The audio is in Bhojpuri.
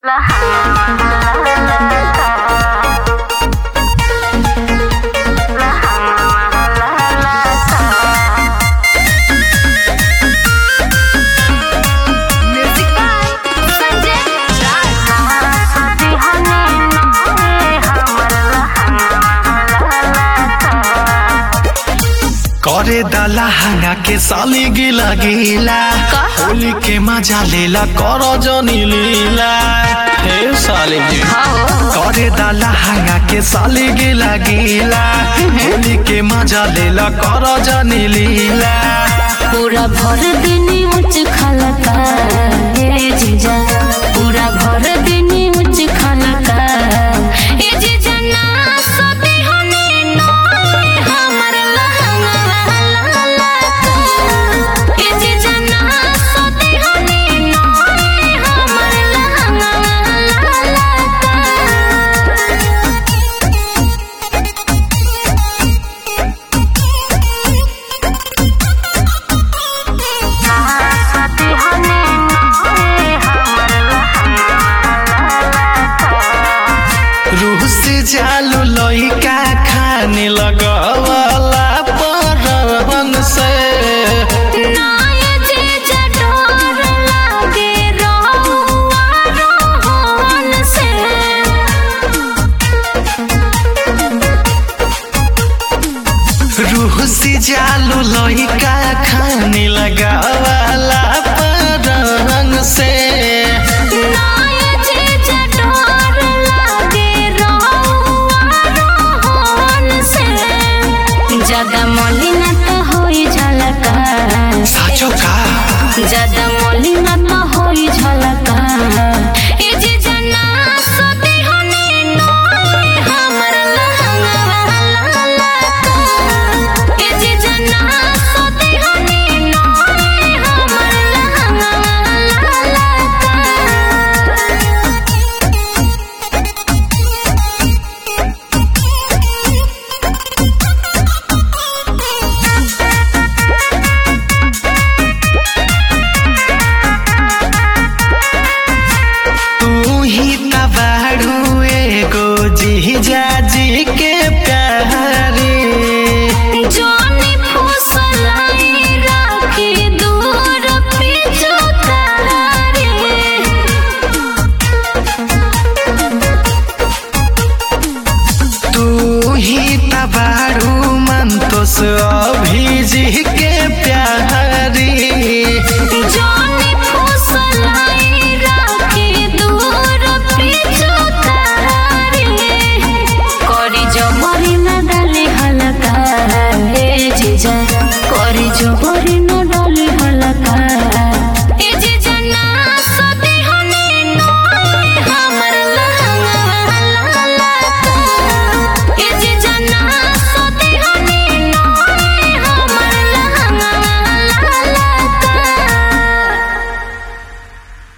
Music by Sanjay करे दाला हंगा के साली गिला गिला का? होली के मजा लेला करो जनी लीला हे साली जी करे दाला हंगा के साली गिला गिला होली के मजा लेला करो जनी लीला पूरा भर दिन उच्च खलका ए जीजा पूरा भर दिन उच्च खलका ए जीजा ना सती हने ना हमर लहंगा लाला ए जीजा ना सती हने ना हमर लहंगा लाला रूह से जालू लइका खाने लगवाला परवन से नाये जीजा डोर लागे रहुआ रोहन से रूह से जालू लइका खाने लगवाला परवन से नाये जीजा डोर लागे रहुआ रोहन से ज्यादा मलिना तो होई झलका साचो का ज्यादा मलिना तो